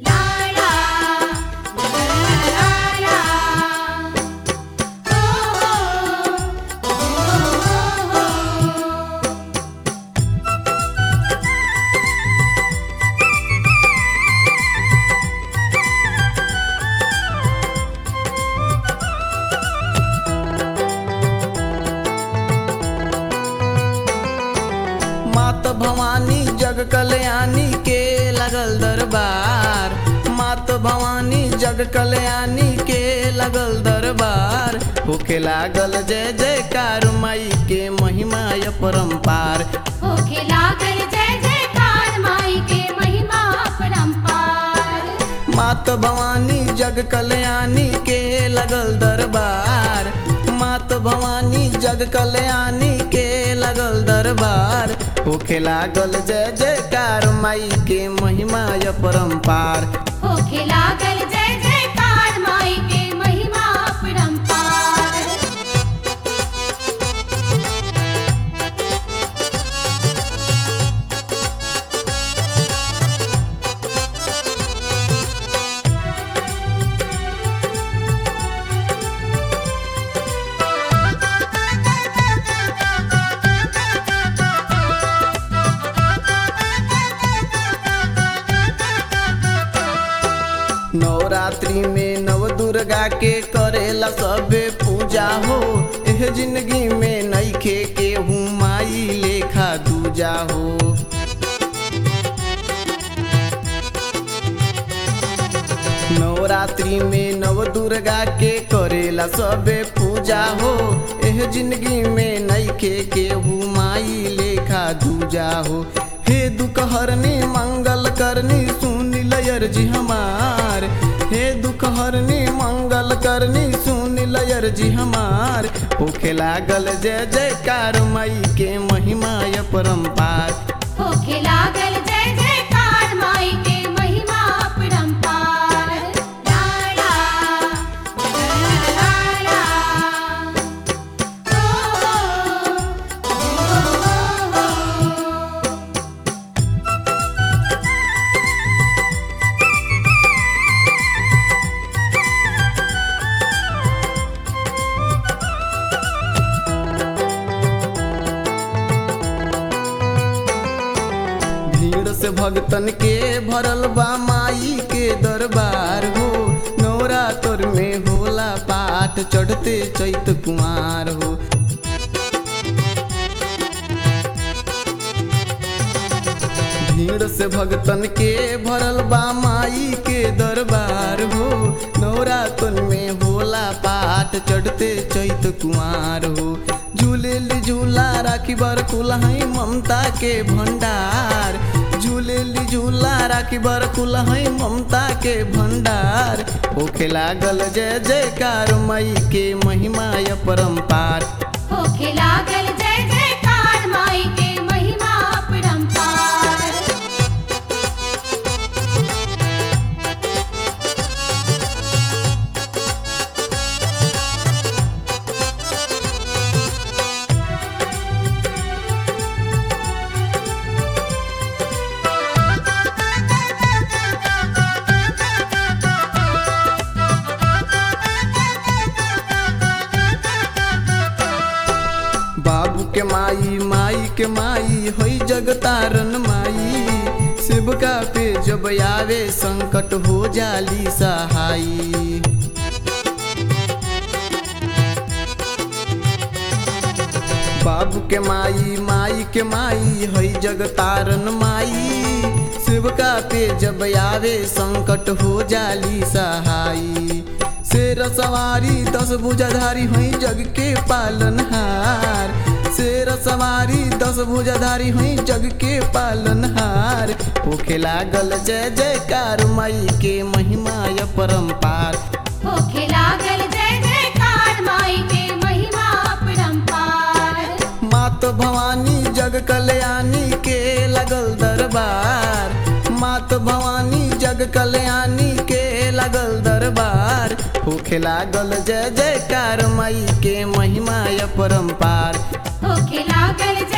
लाला लाला ओ हो हो मात भवानी जग कल्याणी के लगल दरबार मात भवानी जग कल्याणी के लगल दरबार होके लागल जय जयकार माई के महिमा परम्पार होखे लागल जय जयकार माई के महिमा अपरंपार मात भवानी जग कल्याणी के लगल दरबार मात भवानी जग कल्याणी के लगल दरबार होखे लागल जय जयकार माई के महिमा परम्पार होखे लागल जय जयकार माई के महिमा अपरंपार नवरात्रि में नव दुर्गा के करेला सबे पूजा हो एह जिंदगी में नईखे के हूँ माई लेखा दूजा हो नवरात्रि में नव दुर्गा के करेला सबे पूजा हो एह जिंदगी में नईखे के हूँ माई लेखा दूजा हो हे दुख हरनी मंगल करनी सुन लयर जी हमार हे दुख हरनी मंगल करनी सुन लयर जी हमार होखे लागल जय जयकार माई के महिमा परम्पार होखे लागल जय जयकार माई के महिमा अपरंपार लाला लाला ओ हो हो भीड़ से भगतन के भरल बा माई के दरबार हो नवरात्र में होला पाठ चढ़ते चैत कुमार हो भीड़ से भगतन के भरल बा माई के दरबार हो नवरात्र में होला पाठ चढ़ते चैत कुमार हो झूलेली झूला राखी बर कुलहई ममता के भंडार झूलेली झूला राखी बर कुलहई ममता के भंडार होखे लागल जय जयकार माई के महिमा परम्पार होखे लागल जय जयकार माई के महिमा अपरंपार बाबू के माई माई के माई होई जगतारन माई शिवका पे जब आवे संकट हो जाली सहाई बाबू के माई माई के माई हई जगतारन माई शिवका पे जब आवे संकट हो जाली सहाई शेर सवारी दस भुजाधारी हई जग के पालनहार शेर सवारी दस भुजाधारी हई जग के पालनहार होखे लागल जय जयकार माई के महिमा परम्पार होखे लागल जय जयकार माई के महिमा अपरंपार मात भवानी जग कल्याणी के लगल दरबार मात भवानी जग कल्याणी के लगल दरबार होखे लागल जय जयकार माई के महिमा परम्पार होखे लागल